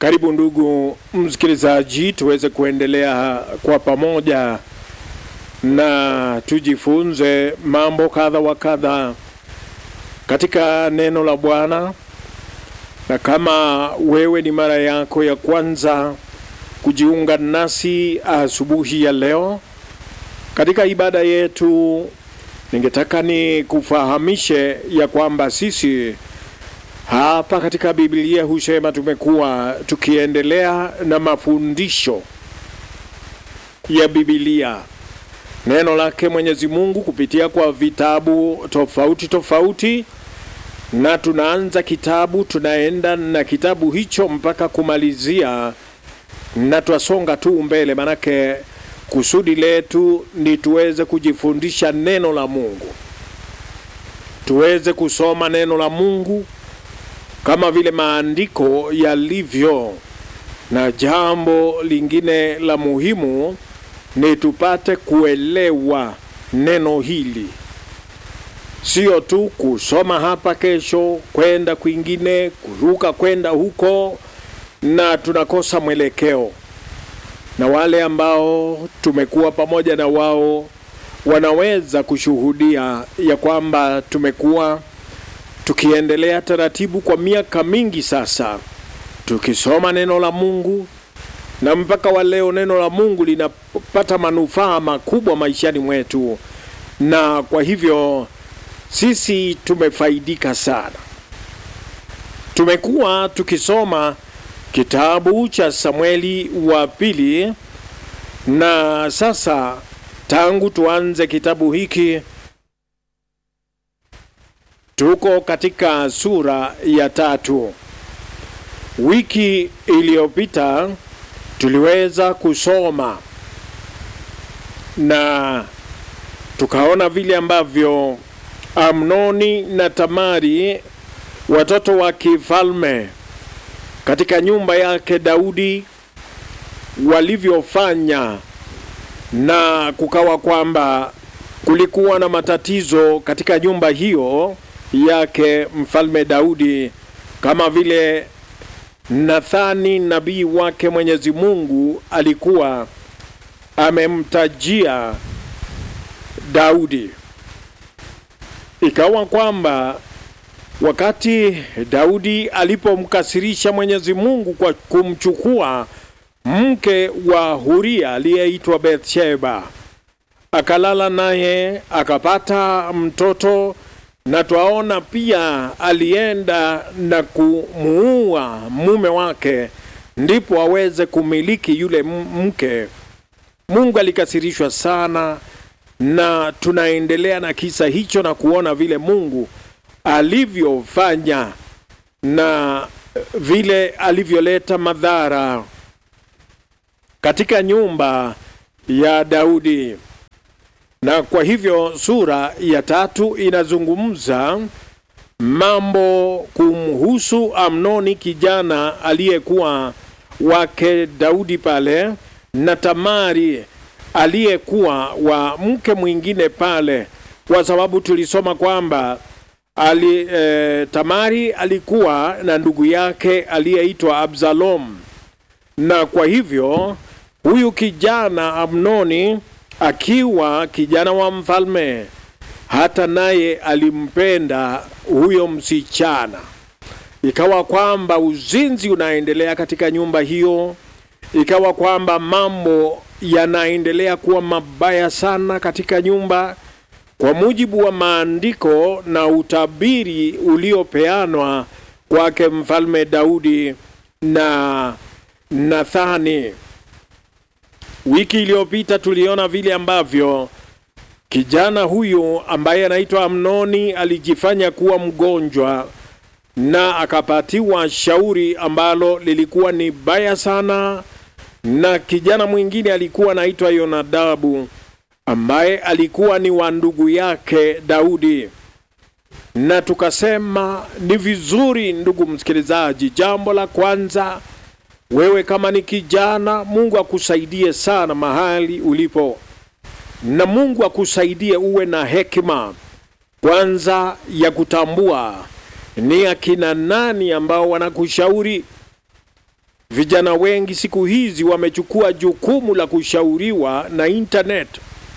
Karibu ndugu msikilizaji, tuweze kuendelea kwa pamoja na tujifunze mambo kadha wa kadha katika neno la Bwana. Na kama wewe ni mara yako ya kwanza kujiunga nasi asubuhi ya leo katika ibada yetu, ningetaka ni kufahamishe ya kwamba sisi hapa katika Biblia husema tumekuwa tukiendelea na mafundisho ya Biblia, neno lake Mwenyezi Mungu kupitia kwa vitabu tofauti tofauti, na tunaanza kitabu, tunaenda na kitabu hicho mpaka kumalizia, na twasonga tu mbele, manake kusudi letu ni tuweze kujifundisha neno la Mungu, tuweze kusoma neno la Mungu kama vile maandiko yalivyo. Na jambo lingine la muhimu ni tupate kuelewa neno hili, sio tu kusoma hapa, kesho kwenda kwingine, kuruka kwenda huko, na tunakosa mwelekeo. Na wale ambao tumekuwa pamoja na wao wanaweza kushuhudia ya kwamba tumekuwa tukiendelea taratibu kwa miaka mingi sasa tukisoma neno la Mungu, na mpaka wa leo neno la Mungu linapata manufaa makubwa maishani mwetu, na kwa hivyo sisi tumefaidika sana. Tumekuwa tukisoma kitabu cha Samueli wa pili, na sasa tangu tuanze kitabu hiki tuko katika sura ya tatu. Wiki iliyopita tuliweza kusoma na tukaona vile ambavyo Amnoni na Tamari watoto wa kifalme katika nyumba yake Daudi walivyofanya, na kukawa kwamba kulikuwa na matatizo katika nyumba hiyo yake mfalme Daudi, kama vile Nathani nabii wake Mwenyezi Mungu alikuwa amemtajia Daudi. Ikawa kwamba wakati Daudi alipomkasirisha Mwenyezi Mungu kwa kumchukua mke wa Huria aliyeitwa Bathsheba, akalala naye akapata mtoto na twaona pia alienda na kumuua mume wake ndipo aweze kumiliki yule mke. Mungu alikasirishwa sana, na tunaendelea na kisa hicho na kuona vile Mungu alivyofanya na vile alivyoleta madhara katika nyumba ya Daudi na kwa hivyo sura ya tatu inazungumza mambo kumhusu Amnoni, kijana aliyekuwa wake Daudi pale, na Tamari aliyekuwa wa mke mwingine pale, kwa sababu tulisoma kwamba ali, e, Tamari alikuwa na ndugu yake aliyeitwa Absalom, na kwa hivyo huyu kijana Amnoni akiwa kijana wa mfalme, hata naye alimpenda huyo msichana. Ikawa kwamba uzinzi unaendelea katika nyumba hiyo, ikawa kwamba mambo yanaendelea kuwa mabaya sana katika nyumba, kwa mujibu wa maandiko na utabiri uliopeanwa kwake mfalme Daudi na Nathani. Wiki iliyopita tuliona vile ambavyo kijana huyu ambaye anaitwa Amnoni alijifanya kuwa mgonjwa na akapatiwa shauri ambalo lilikuwa ni baya sana, na kijana mwingine alikuwa anaitwa Yonadabu ambaye alikuwa ni wa ndugu yake Daudi. Na tukasema ni vizuri, ndugu msikilizaji, jambo la kwanza wewe kama ni kijana, Mungu akusaidie sana mahali ulipo, na Mungu akusaidie uwe na hekima kwanza ya kutambua ni akina nani ambao wanakushauri vijana wengi siku hizi wamechukua jukumu la kushauriwa na internet.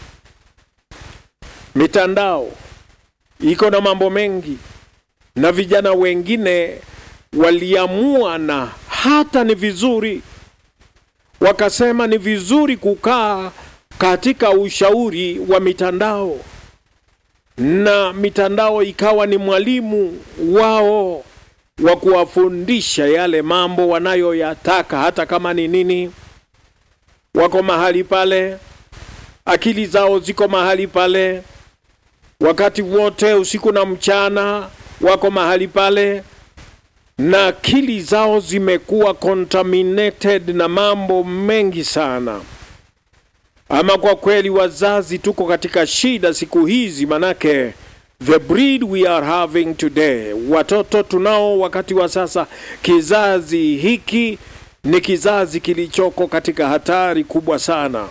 Mitandao iko na mambo mengi, na vijana wengine waliamua na hata ni vizuri, wakasema ni vizuri kukaa katika ushauri wa mitandao, na mitandao ikawa ni mwalimu wao wa kuwafundisha yale mambo wanayoyataka, hata kama ni nini. Wako mahali pale, akili zao ziko mahali pale, wakati wote, usiku na mchana, wako mahali pale, na akili zao zimekuwa contaminated na mambo mengi sana. Ama kwa kweli, wazazi tuko katika shida siku hizi, manake the breed we are having today, watoto tunao wakati wa sasa, kizazi hiki ni kizazi kilichoko katika hatari kubwa sana,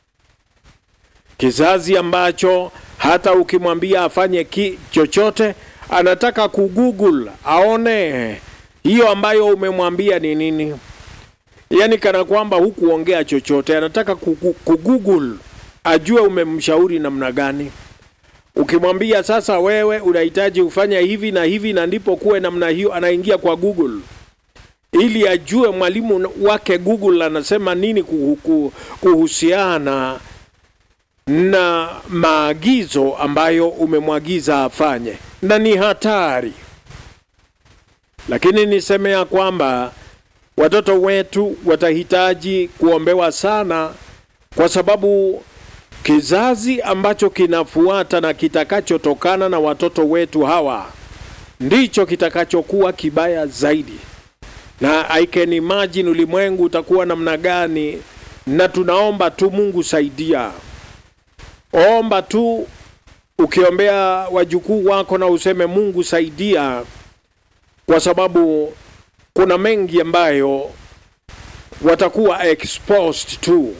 kizazi ambacho hata ukimwambia afanye ki chochote anataka kugoogle aone hiyo ambayo umemwambia ni nini, yaani kana kwamba hukuongea chochote, anataka kugoogle ajue umemshauri namna gani. Ukimwambia sasa, wewe unahitaji ufanya hivi na hivi na ndipo kuwe namna hiyo, anaingia kwa Google ili ajue mwalimu wake Google anasema nini kuhusiana na maagizo ambayo umemwagiza afanye, na ni hatari. Lakini niseme ya kwamba watoto wetu watahitaji kuombewa sana, kwa sababu kizazi ambacho kinafuata na kitakachotokana na watoto wetu hawa ndicho kitakachokuwa kibaya zaidi, na I can imagine ulimwengu utakuwa namna gani. Na tunaomba tu Mungu saidia, omba tu ukiombea wajukuu wako na useme Mungu saidia, kwa sababu kuna mengi ambayo watakuwa exposed tu.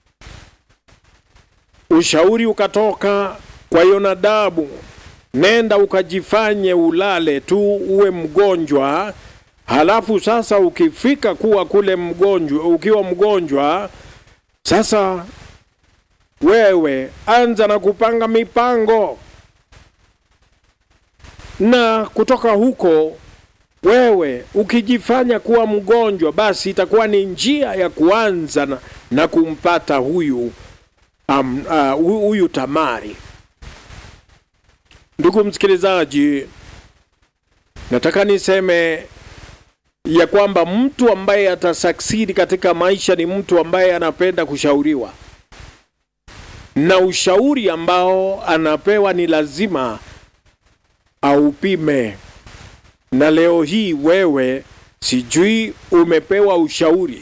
Ushauri ukatoka kwa Yonadabu, nenda ukajifanye ulale tu uwe mgonjwa, halafu sasa ukifika kuwa kule mgonjwa, ukiwa mgonjwa sasa wewe anza na kupanga mipango, na kutoka huko wewe ukijifanya kuwa mgonjwa, basi itakuwa ni njia ya kuanza na, na kumpata huyu Um, uh, huyu Tamari. Ndugu msikilizaji, nataka niseme ya kwamba mtu ambaye atasucceed katika maisha ni mtu ambaye anapenda kushauriwa, na ushauri ambao anapewa ni lazima aupime. Na leo hii wewe, sijui umepewa ushauri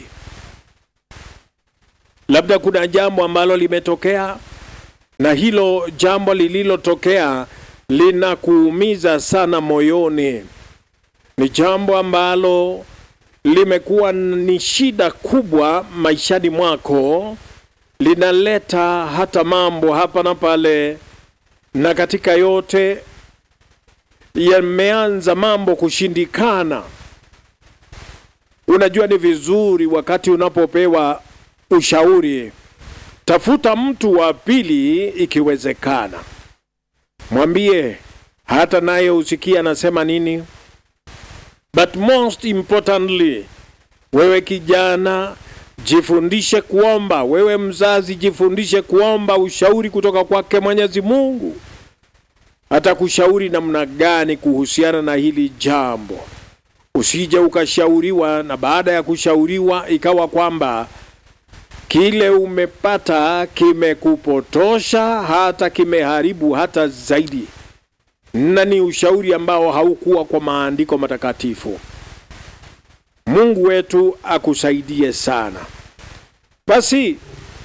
labda kuna jambo ambalo limetokea na hilo jambo lililotokea linakuumiza sana moyoni. Ni jambo ambalo limekuwa ni shida kubwa maishani mwako, linaleta hata mambo hapa na pale, na katika yote yameanza mambo kushindikana. Unajua, ni vizuri wakati unapopewa ushauri tafuta mtu wa pili ikiwezekana, mwambie hata naye usikie anasema nini. But most importantly, wewe kijana jifundishe kuomba. Wewe mzazi jifundishe kuomba ushauri kutoka kwake Mwenyezi Mungu, atakushauri namna gani kuhusiana na hili jambo. Usije ukashauriwa na baada ya kushauriwa ikawa kwamba kile umepata kimekupotosha hata kimeharibu hata zaidi, na ni ushauri ambao haukuwa kwa maandiko matakatifu. Mungu wetu akusaidie sana. Basi,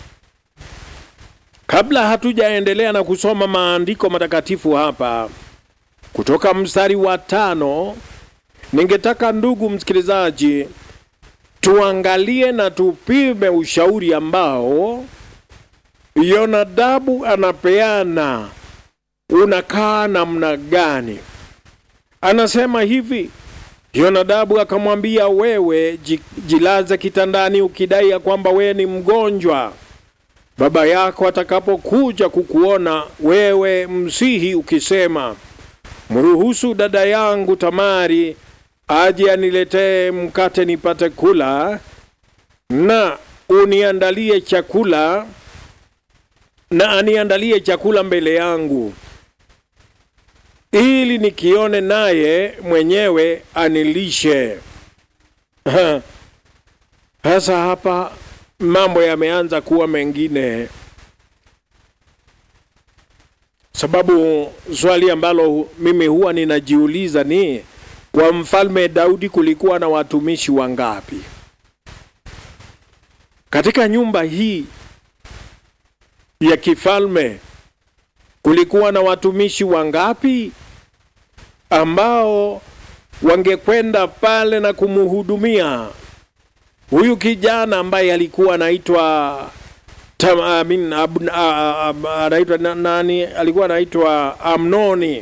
kabla hatujaendelea na kusoma maandiko matakatifu hapa kutoka mstari wa tano, ningetaka ndugu msikilizaji tuangalie na tupime ushauri ambao Yonadabu anapeana unakaa namna gani. Anasema hivi, Yonadabu akamwambia, wewe ji- jilaze kitandani ukidai ya kwamba wewe ni mgonjwa. Baba yako atakapokuja kukuona wewe, msihi ukisema, mruhusu dada yangu Tamari aje aniletee mkate nipate kula, na uniandalie chakula na aniandalie chakula mbele yangu ili nikione naye mwenyewe anilishe. Sasa hapa mambo yameanza kuwa mengine, sababu swali ambalo mimi huwa ninajiuliza ni kwa mfalme Daudi kulikuwa na watumishi wangapi katika nyumba hii ya kifalme? Kulikuwa na watumishi wangapi ambao wangekwenda pale na kumhudumia huyu kijana ambaye alikuwa anaitwa Tam- I mean, Ab- a- a- anaitwa na- nani? Alikuwa anaitwa Amnoni,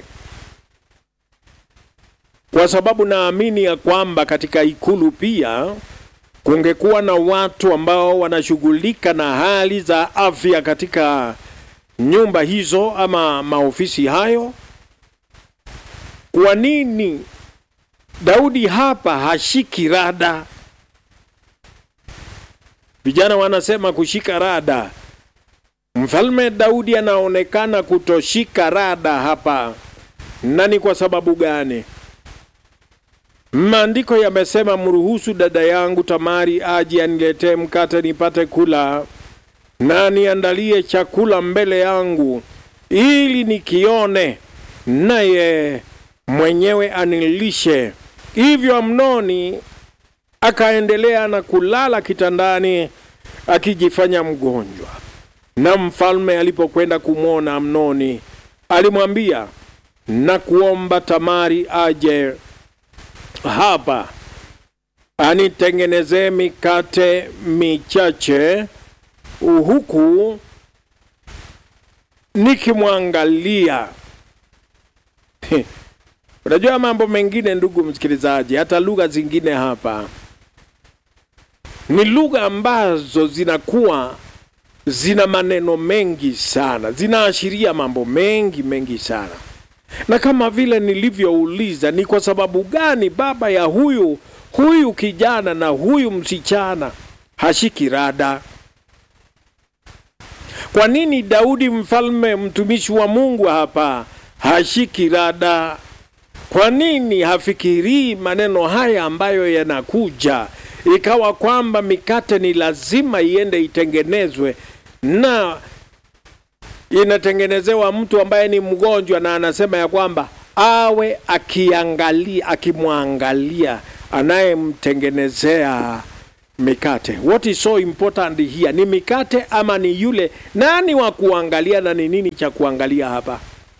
kwa sababu naamini ya kwamba katika ikulu pia kungekuwa na watu ambao wanashughulika na hali za afya katika nyumba hizo ama maofisi hayo. Kwa nini Daudi hapa hashiki rada? Vijana wanasema kushika rada. Mfalme Daudi anaonekana kutoshika rada hapa, na ni kwa sababu gani? Maandiko yamesema, mruhusu dada yangu Tamari aje aniletee mkate nipate kula, na niandalie chakula mbele yangu, ili nikione, naye mwenyewe anilishe. Hivyo Amnoni akaendelea na kulala kitandani akijifanya mgonjwa. Na mfalme alipokwenda kumwona Amnoni, alimwambia na kuomba Tamari aje hapa anitengenezee mikate michache, huku nikimwangalia. Unajua mambo mengine, ndugu msikilizaji, hata lugha zingine hapa ni lugha ambazo zinakuwa zina maneno mengi sana, zinaashiria mambo mengi mengi sana. Na kama vile nilivyouliza, ni kwa sababu gani baba ya huyu huyu kijana na huyu msichana hashiki rada? Kwa nini Daudi mfalme mtumishi wa Mungu hapa hashiki rada? Kwa nini hafikirii maneno haya ambayo yanakuja, ikawa kwamba mikate ni lazima iende itengenezwe na inatengenezewa mtu ambaye ni mgonjwa, na anasema ya kwamba awe akiangalia, akimwangalia anayemtengenezea mikate. What is so important here? Ni mikate ama ni yule nani wa kuangalia, na ni nini cha kuangalia hapa?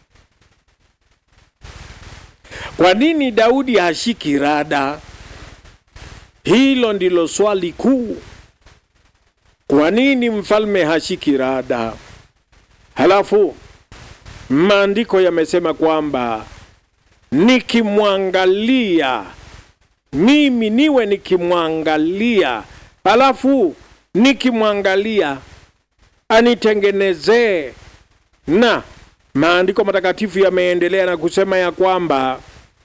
Kwa nini Daudi hashiki rada? Hilo ndilo swali kuu. Kwa nini mfalme hashiki rada? Halafu maandiko yamesema kwamba nikimwangalia mimi, niwe nikimwangalia, halafu nikimwangalia anitengenezee. Na maandiko matakatifu yameendelea na kusema ya kwamba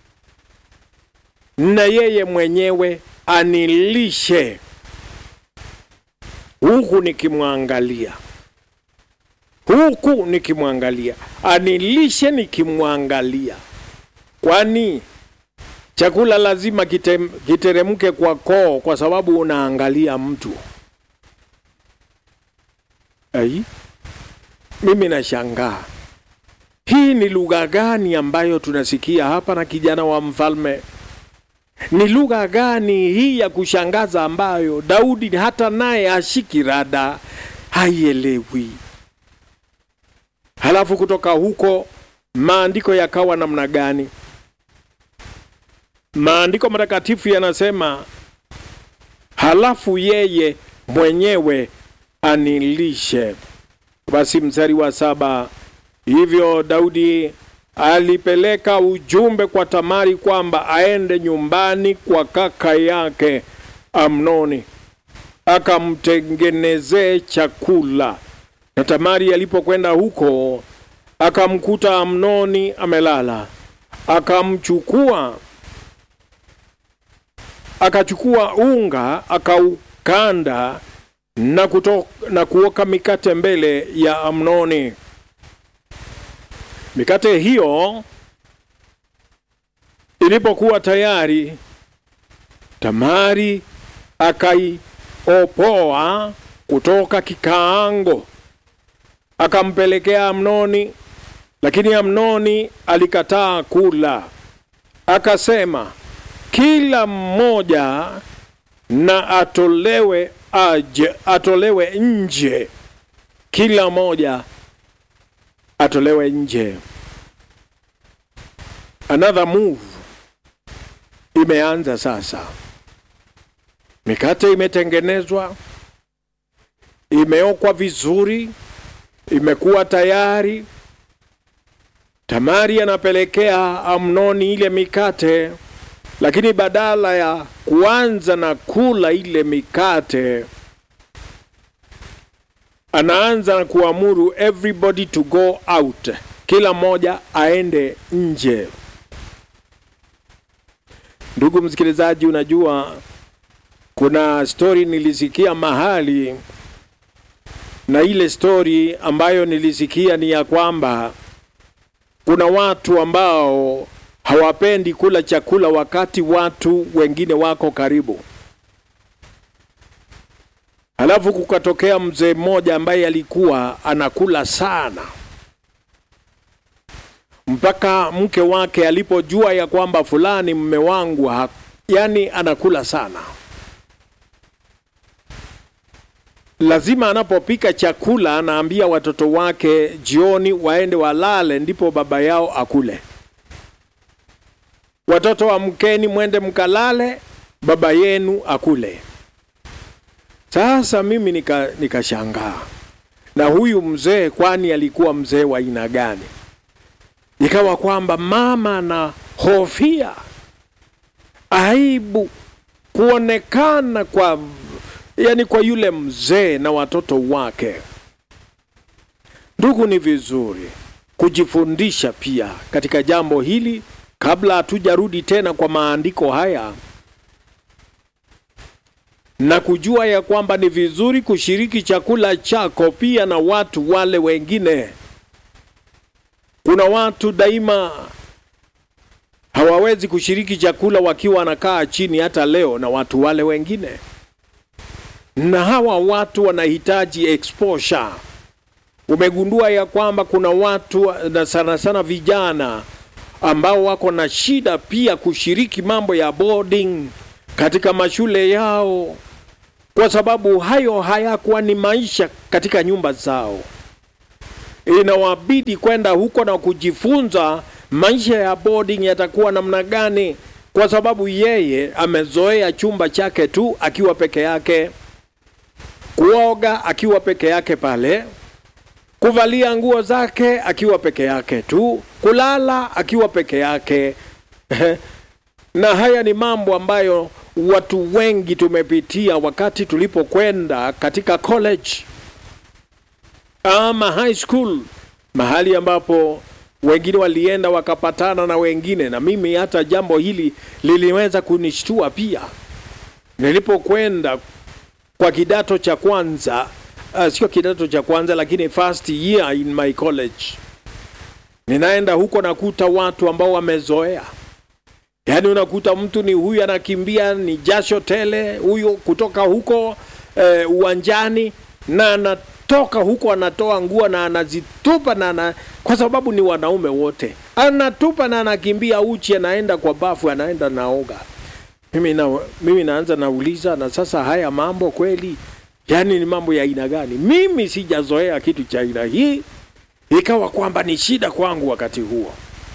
na yeye mwenyewe anilishe huku nikimwangalia, huku nikimwangalia, anilishe nikimwangalia. Kwani chakula lazima kite, kiteremke kwa koo, kwa sababu unaangalia mtu. Ai, mimi nashangaa hii ni lugha gani ambayo tunasikia hapa na kijana wa mfalme? Ni lugha gani hii ya kushangaza ambayo Daudi hata naye ashiki rada, haielewi. Halafu kutoka huko maandiko yakawa namna gani? Maandiko matakatifu yanasema, halafu yeye mwenyewe anilishe. Basi mstari wa saba, hivyo Daudi alipeleka ujumbe kwa Tamari kwamba aende nyumbani kwa kaka yake Amnoni akamtengenezee chakula. Na Tamari alipokwenda huko akamkuta Amnoni amelala, akamchukua akachukua unga akaukanda na, kuto, na kuoka mikate mbele ya Amnoni. Mikate hiyo ilipokuwa tayari, Tamari akaiopoa kutoka kikaango akampelekea Amnoni, lakini Amnoni alikataa kula, akasema kila mmoja na atolewe aje, atolewe nje, kila mmoja atolewe nje. Another move imeanza sasa. Mikate imetengenezwa, imeokwa vizuri, imekuwa tayari. Tamari anapelekea Amnoni ile mikate, lakini badala ya kuanza na kula ile mikate, anaanza na kuamuru everybody to go out, kila mmoja aende nje. Ndugu msikilizaji, unajua kuna stori nilisikia mahali, na ile stori ambayo nilisikia ni ya kwamba kuna watu ambao hawapendi kula chakula wakati watu wengine wako karibu. Halafu kukatokea mzee mmoja ambaye alikuwa anakula sana, mpaka mke wake alipojua ya kwamba fulani mme wangu ha, yani anakula sana, lazima anapopika chakula anaambia watoto wake jioni waende walale, ndipo baba yao akule. Watoto wa mkeni, mwende mkalale, baba yenu akule. Sasa mimi nika nikashangaa, na huyu mzee, kwani alikuwa mzee wa aina gani? Ikawa kwamba mama na hofia aibu kuonekana kwa yani kwa yule mzee na watoto wake. Ndugu, ni vizuri kujifundisha pia katika jambo hili kabla hatujarudi tena kwa maandiko haya na kujua ya kwamba ni vizuri kushiriki chakula chako pia na watu wale wengine. Kuna watu daima hawawezi kushiriki chakula wakiwa wanakaa chini hata leo na watu wale wengine, na hawa watu wanahitaji exposure. Umegundua ya kwamba kuna watu na sana sana vijana ambao wako na shida pia kushiriki mambo ya boarding katika mashule yao, kwa sababu hayo hayakuwa ni maisha katika nyumba zao. Inawabidi kwenda huko na kujifunza maisha ya boarding yatakuwa namna gani, kwa sababu yeye amezoea chumba chake tu akiwa peke yake, kuoga akiwa peke yake pale, kuvalia nguo zake akiwa peke yake tu, kulala akiwa peke yake na haya ni mambo ambayo watu wengi tumepitia wakati tulipokwenda katika college ama high school, mahali ambapo wengine walienda wakapatana na wengine, na mimi hata jambo hili liliweza kunishtua pia nilipokwenda kwa kidato cha kwanza. Uh, sio kidato cha kwanza lakini first year in my college, ninaenda huko nakuta watu ambao wamezoea Yaani unakuta mtu ni huyu anakimbia ni jasho tele, huyu kutoka huko e, uwanjani na anatoka huko anatoa nguo na anazitupa na ana, kwa sababu ni wanaume wote, anatupa na anakimbia uchi, anaenda kwa bafu, anaenda naoga. Mimi na, mimi naanza nauliza, na sasa haya mambo kweli, yaani ni mambo ya aina gani? Mimi sijazoea kitu cha aina hii, ikawa kwamba ni shida kwangu wakati huo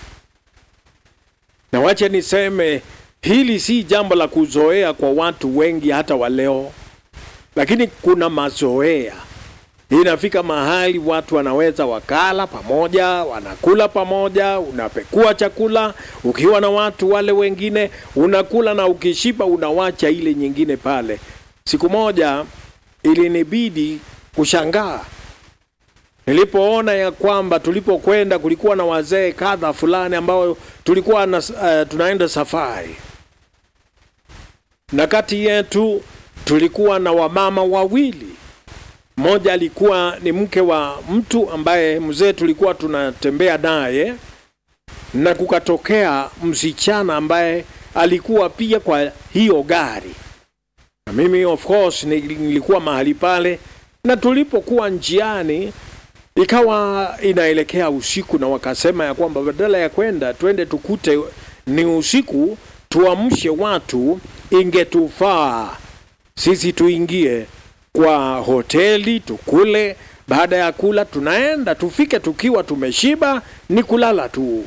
na wacha niseme hili si jambo la kuzoea kwa watu wengi hata wa leo, lakini kuna mazoea inafika mahali watu wanaweza wakala pamoja, wanakula pamoja, unapekua chakula ukiwa na watu wale wengine, unakula na ukishiba unawacha ile nyingine pale. Siku moja ilinibidi kushangaa nilipoona ya kwamba tulipokwenda kulikuwa na wazee kadha fulani ambao tulikuwa na, uh, tunaenda safari na kati yetu tulikuwa na wamama wawili. Mmoja alikuwa ni mke wa mtu ambaye mzee tulikuwa tunatembea naye, na kukatokea msichana ambaye alikuwa pia kwa hiyo gari, na mimi of course nilikuwa mahali pale, na tulipokuwa njiani ikawa inaelekea usiku, na wakasema ya kwamba badala ya kwenda twende tukute ni usiku, tuamshe watu, ingetufaa sisi tuingie kwa hoteli tukule. Baada ya kula, tunaenda tufike tukiwa tumeshiba, ni kulala tu.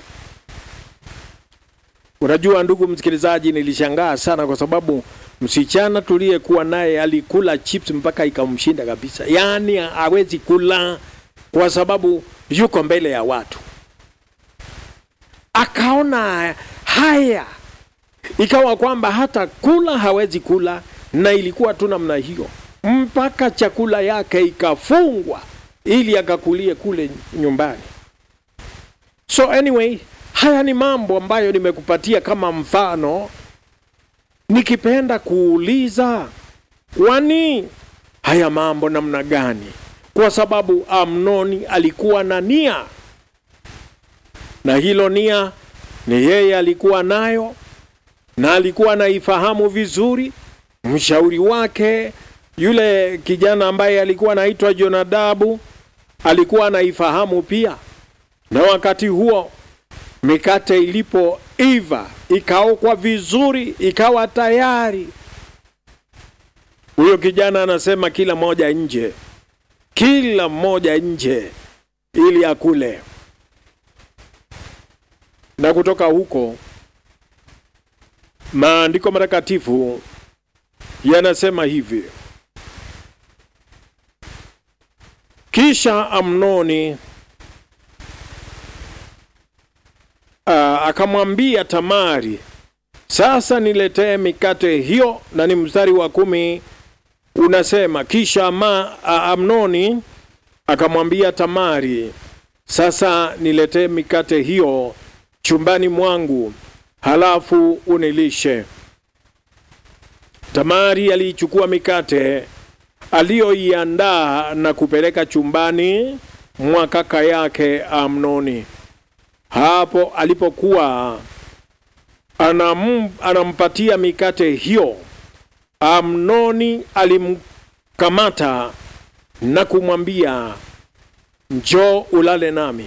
Unajua ndugu msikilizaji, nilishangaa sana kwa sababu msichana tuliyekuwa naye alikula chips mpaka ikamshinda kabisa, yaani hawezi kula kwa sababu yuko mbele ya watu. Akaona haya, ikawa kwamba hata kula hawezi kula, na ilikuwa tu namna hiyo mpaka chakula yake ikafungwa ili akakulie kule nyumbani. So anyway, haya ni mambo ambayo nimekupatia kama mfano, nikipenda kuuliza kwani haya mambo namna gani? Kwa sababu Amnoni alikuwa na nia, na hilo nia ni yeye alikuwa nayo, na alikuwa anaifahamu vizuri. Mshauri wake yule kijana ambaye alikuwa anaitwa Jonadabu alikuwa anaifahamu pia, na wakati huo mikate ilipoiva ikaokwa vizuri, ikawa tayari, huyo kijana anasema kila moja nje, kila mmoja nje ili akule. Na kutoka huko maandiko matakatifu yanasema hivi: Kisha Amnoni uh, akamwambia Tamari, sasa niletee mikate hiyo. Na ni mstari wa kumi unasema, kisha ma, uh, Amnoni akamwambia Tamari, sasa niletee mikate hiyo chumbani mwangu, halafu unilishe. Tamari aliichukua mikate aliyoiandaa na kupeleka chumbani mwa kaka yake Amnoni. Hapo alipokuwa anam, anampatia mikate hiyo, Amnoni alimkamata na kumwambia, njoo ulale nami,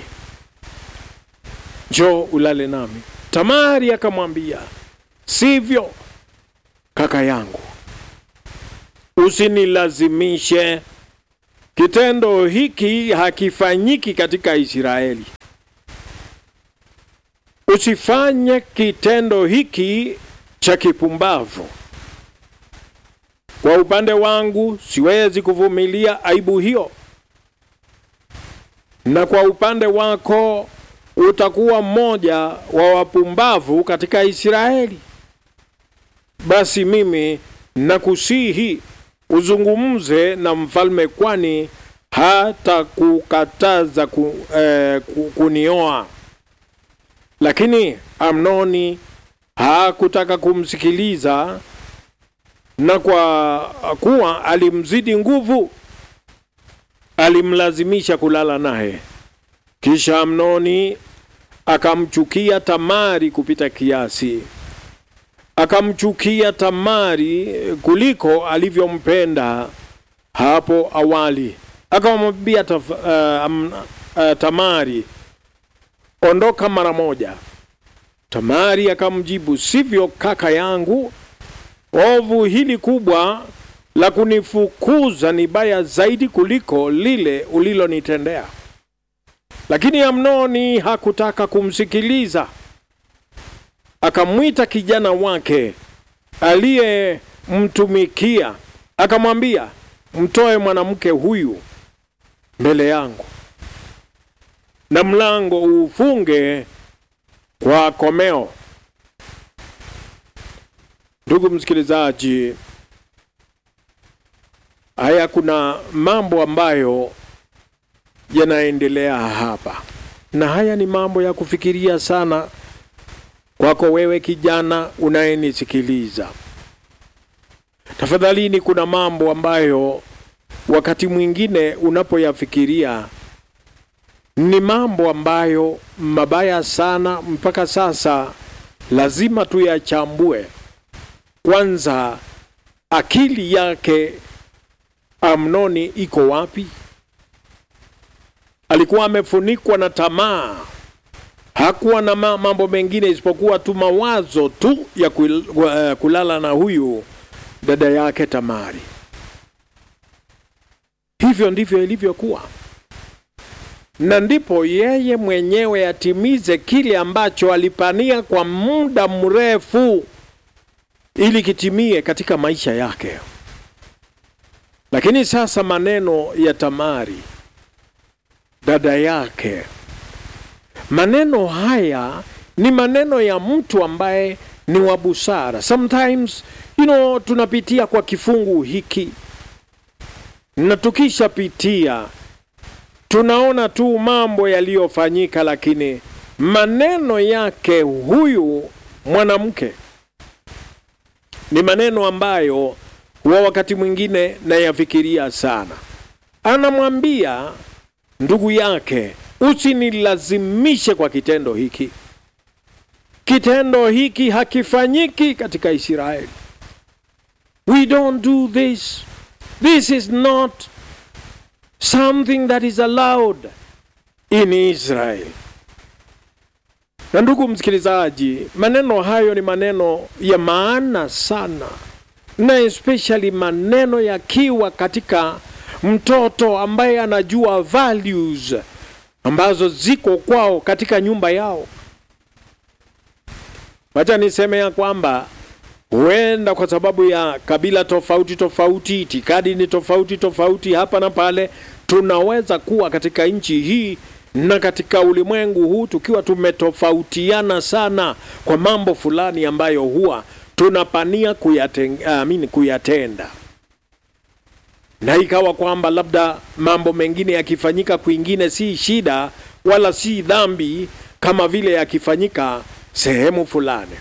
njoo ulale nami. Tamari akamwambia, sivyo kaka yangu, usinilazimishe. Kitendo hiki hakifanyiki katika Israeli. Usifanye kitendo hiki cha kipumbavu. Kwa upande wangu, siwezi kuvumilia aibu hiyo, na kwa upande wako utakuwa mmoja wa wapumbavu katika Israeli. Basi mimi nakusihi uzungumze na mfalme, kwani hata kukataza ku, eh, kunioa. Lakini Amnoni hakutaka kumsikiliza, na kwa kuwa alimzidi nguvu, alimlazimisha kulala naye. Kisha Amnoni akamchukia Tamari kupita kiasi akamchukia Tamari kuliko alivyompenda hapo awali. Akamwambia uh, um, uh, Tamari, ondoka mara moja. Tamari akamjibu, sivyo kaka yangu, ovu hili kubwa la kunifukuza ni baya zaidi kuliko lile ulilonitendea. Lakini Amnoni hakutaka kumsikiliza akamwita kijana wake aliyemtumikia akamwambia, mtoe mwanamke huyu mbele yangu, na mlango ufunge kwa komeo. Ndugu msikilizaji, haya kuna mambo ambayo yanaendelea hapa, na haya ni mambo ya kufikiria sana kwako wewe kijana unayenisikiliza. Tafadhalini, kuna mambo ambayo wakati mwingine unapoyafikiria ni mambo ambayo mabaya sana, mpaka sasa lazima tuyachambue. Kwanza, akili yake Amnoni iko wapi? Alikuwa amefunikwa na tamaa, hakuwa na mambo mengine isipokuwa tu mawazo tu ya kulala na huyu dada yake Tamari. Hivyo ndivyo ilivyokuwa, na ndipo yeye mwenyewe atimize kile ambacho alipania kwa muda mrefu ili kitimie katika maisha yake. Lakini sasa maneno ya Tamari dada yake, maneno haya ni maneno ya mtu ambaye ni wa busara. Sometimes you know, tunapitia kwa kifungu hiki na tukishapitia tunaona tu mambo yaliyofanyika, lakini maneno yake huyu mwanamke ni maneno ambayo huwa wakati mwingine nayafikiria sana. Anamwambia ndugu yake, usinilazimishe kwa kitendo hiki. Kitendo hiki hakifanyiki katika Israeli. We don't do this. This is not something that is allowed in Israel. Na ndugu msikilizaji, maneno hayo ni maneno ya maana sana, na especially maneno yakiwa katika mtoto ambaye anajua values ambazo ziko kwao katika nyumba yao. Wacha niseme ya kwamba huenda kwa sababu ya kabila tofauti tofauti, itikadi ni tofauti tofauti hapa na pale, tunaweza kuwa katika nchi hii na katika ulimwengu huu tukiwa tumetofautiana sana kwa mambo fulani ambayo huwa tunapania kuyatenda, uh, kuyatenda na ikawa kwamba labda mambo mengine yakifanyika kwingine si shida wala si dhambi kama vile yakifanyika sehemu fulani.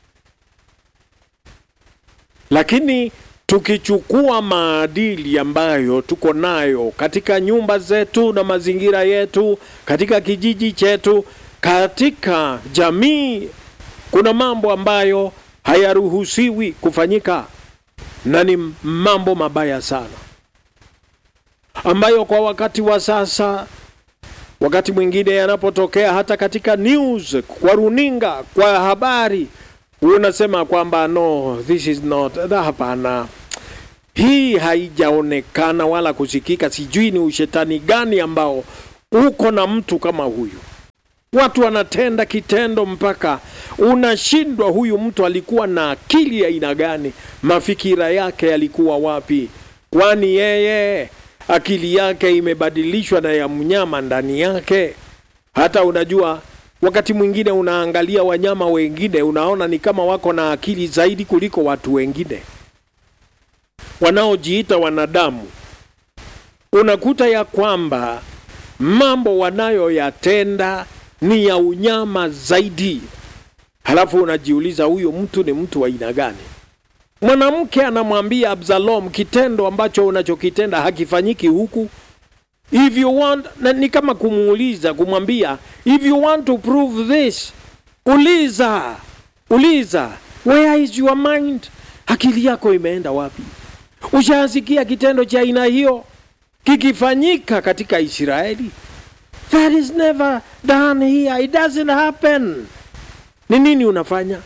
Lakini tukichukua maadili ambayo tuko nayo katika nyumba zetu na mazingira yetu, katika kijiji chetu, katika jamii, kuna mambo ambayo hayaruhusiwi kufanyika na ni mambo mabaya sana ambayo kwa wakati wa sasa, wakati mwingine yanapotokea hata katika news, kwa runinga, kwa habari, unasema kwamba no this is not, hapana, hii haijaonekana wala kusikika. Sijui ni ushetani gani ambao uko na mtu kama huyu. Watu wanatenda kitendo mpaka unashindwa, huyu mtu alikuwa na akili ya aina gani? Mafikira yake yalikuwa wapi? Kwani yeye akili yake imebadilishwa na ya mnyama ndani yake. Hata unajua, wakati mwingine unaangalia wanyama wengine, unaona ni kama wako na akili zaidi kuliko watu wengine wanaojiita wanadamu. Unakuta ya kwamba mambo wanayoyatenda ni ya unyama zaidi, halafu unajiuliza huyu mtu ni mtu wa aina gani? Mwanamke anamwambia Absalom, kitendo ambacho unachokitenda hakifanyiki huku. If you want, na ni kama kumuuliza, kumwambia if you want to prove this, uliza uliza, where is your mind? Akili yako imeenda wapi? Ushasikia kitendo cha aina hiyo kikifanyika katika Israeli? That is never done here, it doesn't happen. Ni nini unafanya?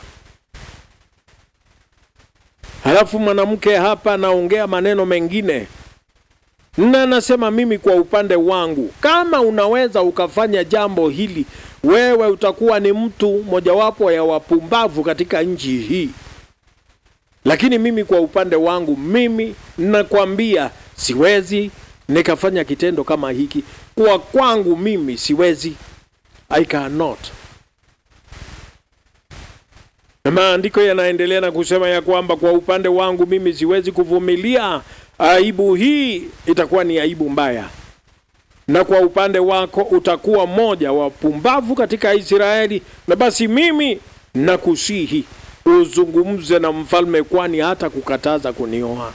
Halafu mwanamke hapa anaongea maneno mengine na anasema, mimi kwa upande wangu, kama unaweza ukafanya jambo hili, wewe utakuwa ni mtu mojawapo ya wapumbavu katika nchi hii. Lakini mimi kwa upande wangu, mimi nakwambia siwezi nikafanya kitendo kama hiki. Kwa kwangu mimi siwezi, I cannot. Na maandiko yanaendelea na kusema ya kwamba kwa upande wangu mimi siwezi kuvumilia aibu hii, itakuwa ni aibu mbaya na kwa upande wako utakuwa mmoja wa pumbavu katika Israeli. Na basi mimi nakusihi uzungumze na mfalme, kwani hata kukataza kunioa.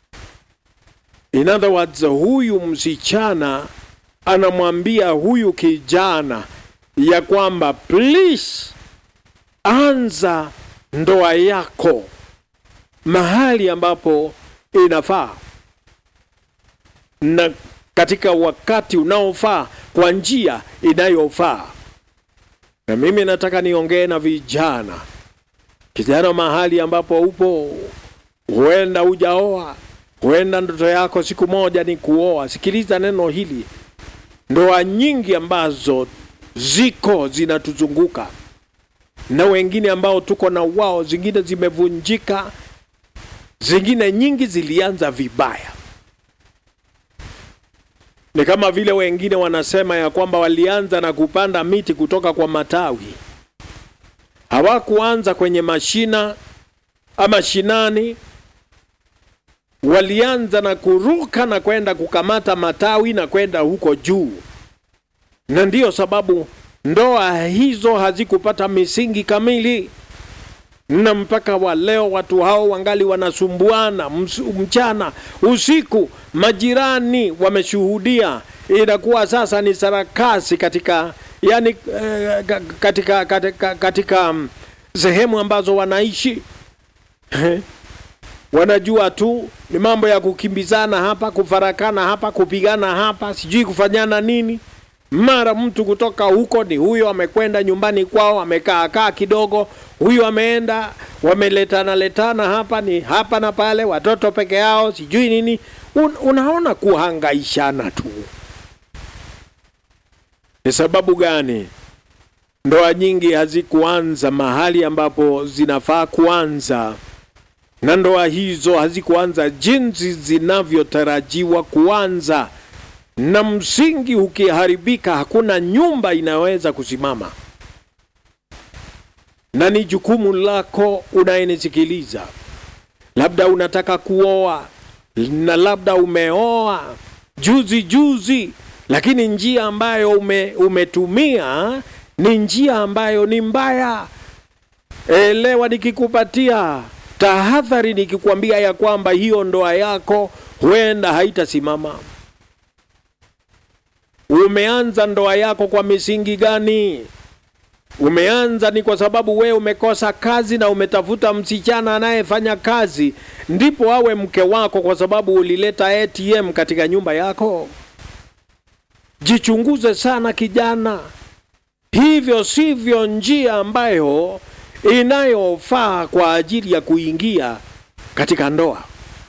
In other words, huyu msichana anamwambia huyu kijana ya kwamba please, anza ndoa yako mahali ambapo inafaa na katika wakati unaofaa kwa njia inayofaa. Na mimi nataka niongee na vijana. Kijana, mahali ambapo upo, huenda hujaoa, huenda ndoto yako siku moja ni kuoa. Sikiliza neno hili, ndoa nyingi ambazo ziko zinatuzunguka na wengine ambao tuko na wao, zingine zimevunjika, zingine nyingi zilianza vibaya ni kama vile wengine wanasema ya kwamba walianza na kupanda miti kutoka kwa matawi, hawakuanza kwenye mashina ama shinani. Walianza na kuruka na kwenda kukamata matawi na kwenda huko juu, na ndiyo sababu ndoa hizo hazikupata misingi kamili, na mpaka wa leo watu hao wangali wanasumbuana mchana usiku. Majirani wameshuhudia, inakuwa sasa ni sarakasi katika yani, eh, katika, katika, katika um, sehemu ambazo wanaishi wanajua tu ni mambo ya kukimbizana hapa, kufarakana hapa, kupigana hapa, sijui kufanyana nini mara mtu kutoka huko ni huyo amekwenda nyumbani kwao amekaa kaa kidogo, huyo ameenda, wameletana letana hapa ni hapa na pale, watoto peke yao sijui nini. Un, unaona kuhangaishana tu. Ni sababu gani ndoa nyingi hazikuanza mahali ambapo zinafaa kuanza, na ndoa hizo hazikuanza jinsi zinavyotarajiwa kuanza na msingi ukiharibika, hakuna nyumba inaweza kusimama. Na ni jukumu lako unayenisikiliza, labda unataka kuoa na labda umeoa juzi juzi, lakini njia ambayo ume, umetumia ni njia ambayo ni mbaya. Elewa nikikupatia tahadhari, nikikwambia ya kwamba hiyo ndoa yako huenda haitasimama. Umeanza ndoa yako kwa misingi gani? Umeanza ni kwa sababu wewe umekosa kazi na umetafuta msichana anayefanya kazi ndipo awe mke wako, kwa sababu ulileta ATM katika nyumba yako? Jichunguze sana kijana, hivyo sivyo njia ambayo inayofaa kwa ajili ya kuingia katika ndoa.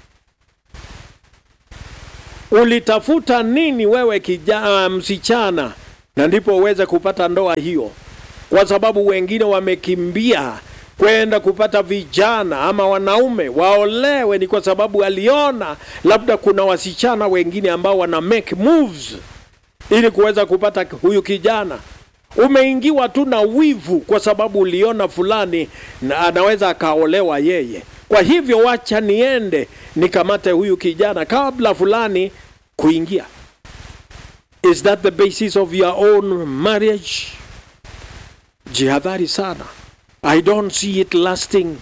Ulitafuta nini wewe kijana, msichana, na ndipo uweze kupata ndoa hiyo? Kwa sababu wengine wamekimbia kwenda kupata vijana ama wanaume waolewe, ni kwa sababu aliona labda kuna wasichana wengine ambao wana make moves ili kuweza kupata huyu kijana. Umeingiwa tu na wivu kwa sababu uliona fulani na anaweza akaolewa yeye. Kwa hivyo wacha niende nikamate huyu kijana kabla fulani kuingia. Is that the basis of your own marriage? Jihadhari sana. I don't see it lasting.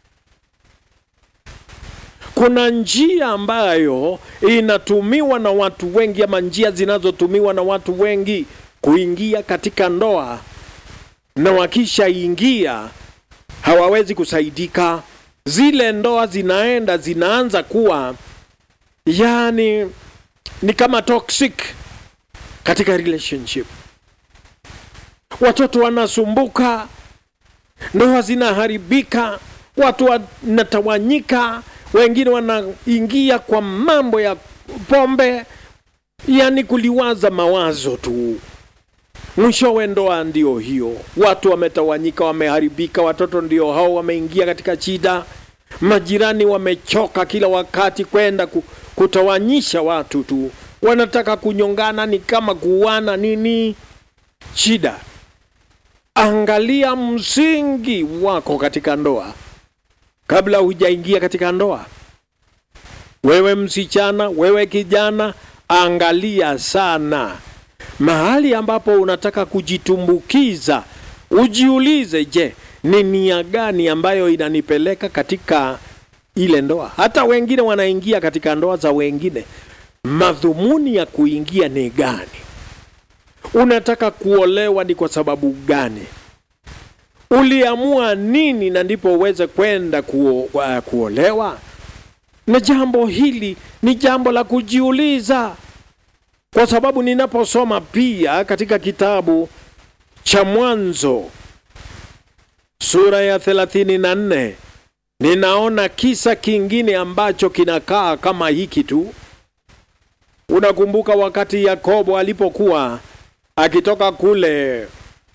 Kuna njia ambayo inatumiwa na watu wengi ama njia zinazotumiwa na watu wengi kuingia katika ndoa, na wakishaingia hawawezi kusaidika. Zile ndoa zinaenda zinaanza kuwa yani ni kama toxic katika relationship. Watoto wanasumbuka, ndoa zinaharibika, watu wanatawanyika, wengine wanaingia kwa mambo ya pombe, yani kuliwaza mawazo tu. Mwishowe ndoa ndio hiyo, watu wametawanyika, wameharibika, watoto ndio hao wameingia katika shida, majirani wamechoka kila wakati kwenda kutawanyisha watu tu, wanataka kunyongana, ni kama kuuana nini. Shida, angalia msingi wako katika ndoa kabla hujaingia katika ndoa. Wewe msichana, wewe kijana, angalia sana mahali ambapo unataka kujitumbukiza. Ujiulize, je, ni nia gani ambayo inanipeleka katika ile ndoa? Hata wengine wanaingia katika ndoa za wengine, madhumuni ya kuingia ni gani? Unataka kuolewa ni kwa sababu gani? Uliamua nini na ndipo uweze kwenda kuo, uh, kuolewa? Na jambo hili ni jambo la kujiuliza, kwa sababu ninaposoma pia katika kitabu cha Mwanzo sura ya thelathini na nne ninaona kisa kingine ambacho kinakaa kama hiki tu. Unakumbuka wakati Yakobo alipokuwa akitoka kule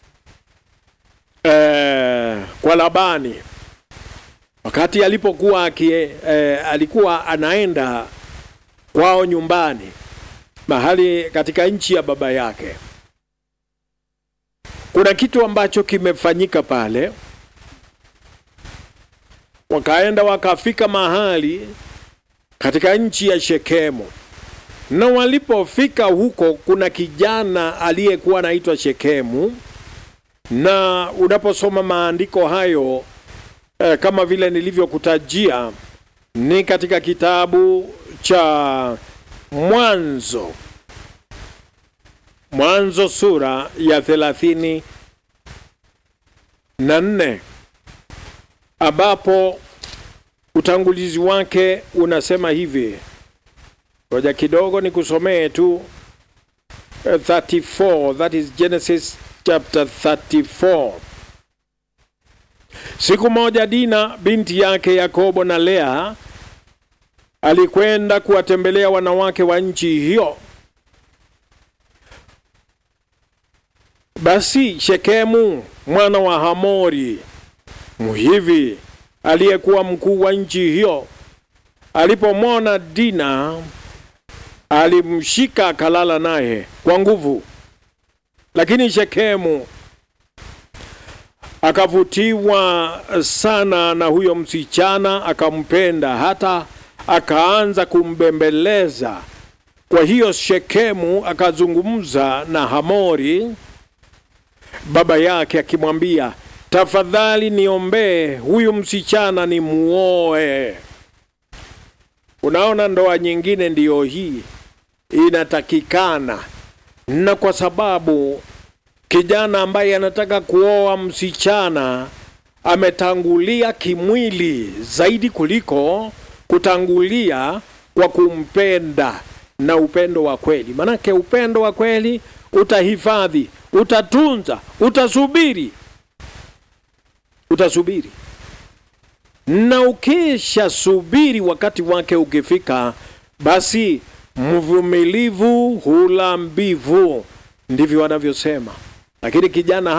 eh, kwa Labani wakati alipokuwa akie, eh, alikuwa anaenda kwao nyumbani mahali katika nchi ya baba yake. Kuna kitu ambacho kimefanyika pale, wakaenda wakafika mahali katika nchi ya Shekemu, na walipofika huko, kuna kijana aliyekuwa anaitwa Shekemu, na unaposoma maandiko hayo eh, kama vile nilivyokutajia ni katika kitabu cha Mwanzo, Mwanzo sura ya thelathini na nne ambapo utangulizi wake unasema hivi. Ngoja kidogo nikusomee tu 34, that is Genesis chapter 34. Siku moja Dina binti yake Yakobo na Lea alikwenda kuwatembelea wanawake wa nchi hiyo. Basi Shekemu mwana wa Hamori Mhivi aliyekuwa mkuu wa nchi hiyo alipomwona Dina alimshika akalala naye kwa nguvu, lakini Shekemu akavutiwa sana na huyo msichana, akampenda hata akaanza kumbembeleza. Kwa hiyo Shekemu akazungumza na Hamori baba yake akimwambia, tafadhali niombee huyu msichana ni muoe. Unaona, ndoa nyingine ndiyo hii inatakikana, na kwa sababu kijana ambaye anataka kuoa msichana ametangulia kimwili zaidi kuliko kutangulia kwa kumpenda na upendo wa kweli. Manake upendo wa kweli utahifadhi, utatunza, utasubiri, utasubiri, na ukisha subiri, wakati wake ukifika, basi mvumilivu hula mbivu, ndivyo wanavyosema. Lakini kijana